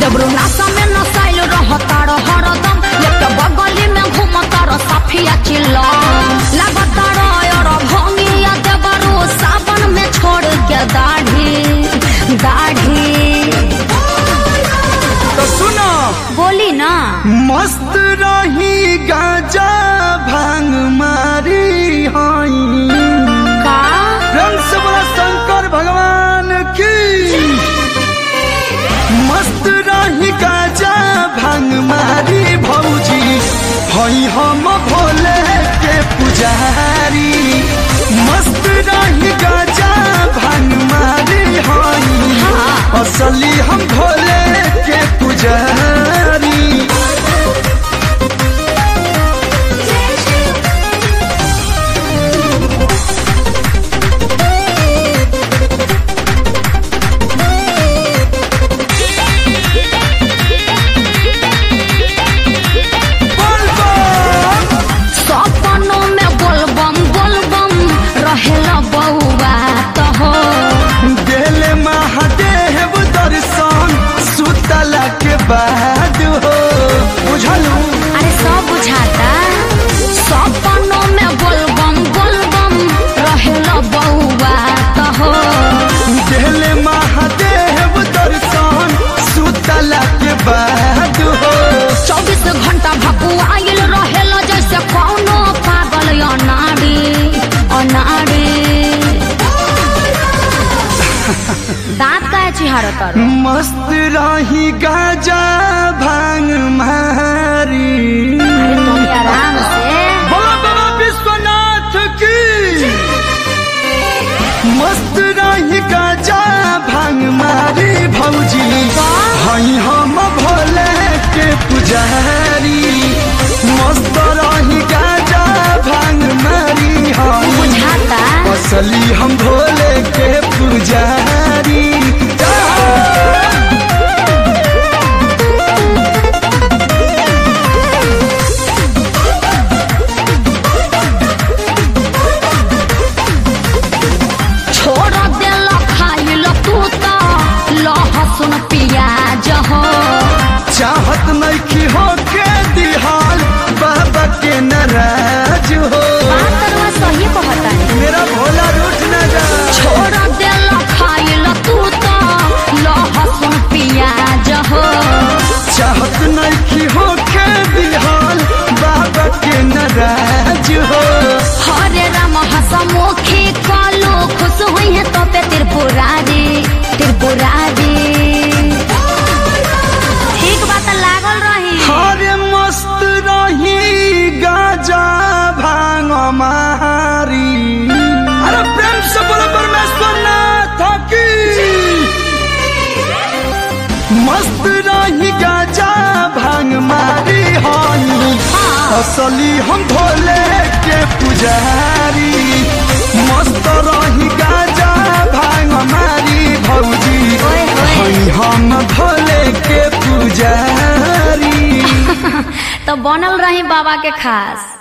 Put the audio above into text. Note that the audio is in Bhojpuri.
देबरू नासा में नसाइल रहतार हरदम लेके बगली में घूमतार साफिया चिल्ला लगातार और भंगिया देबरू सावन में छोड़ के दाढ़ी दाढ़ी तो सुनो बोली ना मस्त रही गाजा भांग मारी हई का प्रेम से बोला शंकर भगवान की मस्त रही गाजा भांग मारी भौजी हई हम भोले के पुजारी मस्त रही गाजा भांग मारी हई हाँ। असली हम भोले के पुजारी बोल बम सपनों में बोलबम बोलबम रहेला बउआ तो हो दिल महादेव दर्शन सुतला के बाद हो बुझलू अरे सब बुझाता सपनों में बोलबम बोलबम रहेला बउआ तो हो दिल महादेव दर्शन सुतला के बाद हो चौबीस घंटा भकुआइल रहेला जैसे कौनो पागल अनाड़ी अनाड़ी दांत का चिहार तर मस्त रही गाजा भांग मारी तुम आराम से बोलो बाबा विश्वनाथ की मस्त रही गाजा भांग मारी भौजी हई हम भोले के पुजारी मस्त रही गाजा भांग मारी हम बुझाता असली हम भोले के पुजारी छोड़ देल खाइल तू तो लहसुन प्याज हो चाहत नहीं हो के दिहाल बाबा के नाराज हो बातरवा सही कहता है मेरा भोला रूठ न जा छोड़ देल खाइल तू तो लहसुन प्याज हो चाहत नहीं हो के दिहाल बाबा के नाराज हो हरे राम हसमुखी कालो खुश हुई है तो पे त्रिपुरारी त्रिपुरारी ठीक बात लागल रही हरे मस्त रही गाजा भांग मारी अरे प्रेम से बोलो परमेश्वर नाथ की मस्त रही गाजा भांग मारी हई हाँ। असली हम भोले के पुजारी मस्त रही गाजा भांग मारी भौजी ओए होए। हई हम भोले के पुजारी तो बनल रही बाबा के खास